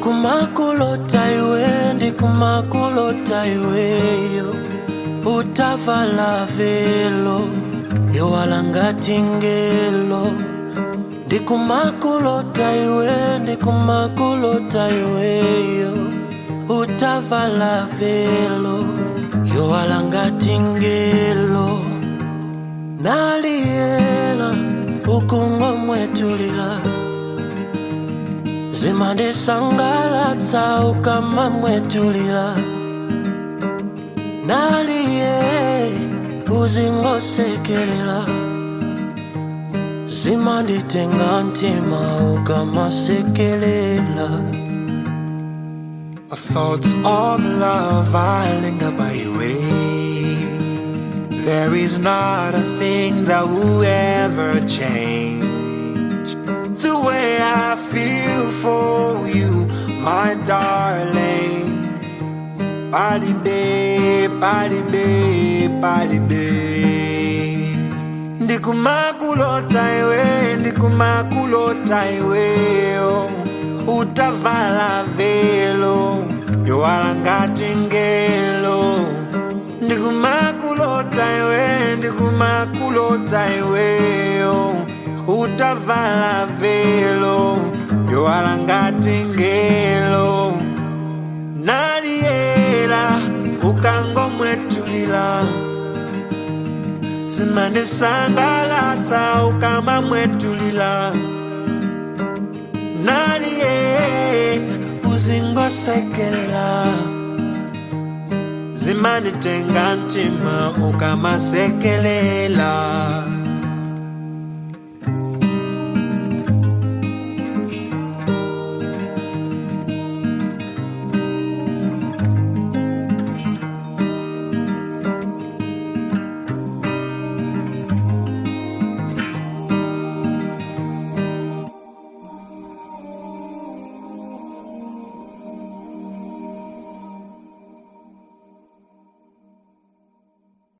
ndikumakulota iwe ndikumakulota iweyo utavala velo yowalangati ngelo ndikumakulota iwe ndikumakulota iweyo utavala velo yowalangati ngelo naliyela ukungomwetulila zimandisangalatsa ukamamwetulila naliye uzingosekelela zimanditenga ntima ukamasekelela Thoughts of love I linger by your way. There is not a thing that will ever change the way I feel for you, my darling. Body babe, body babe, body babe. Ndikumakulota iwe, ndikumakulota iwe, oh. utavala velo, yowalangati ngelo. Ndikumakulota iwe, ndikumakulota iwe, oh. utavala velo, yowalangati ngelo. Naliela, ukangomwetulila zimandisangalatsa ukamamwetulila naliye uzingosekelela zimanditenga ntima ukamasekelela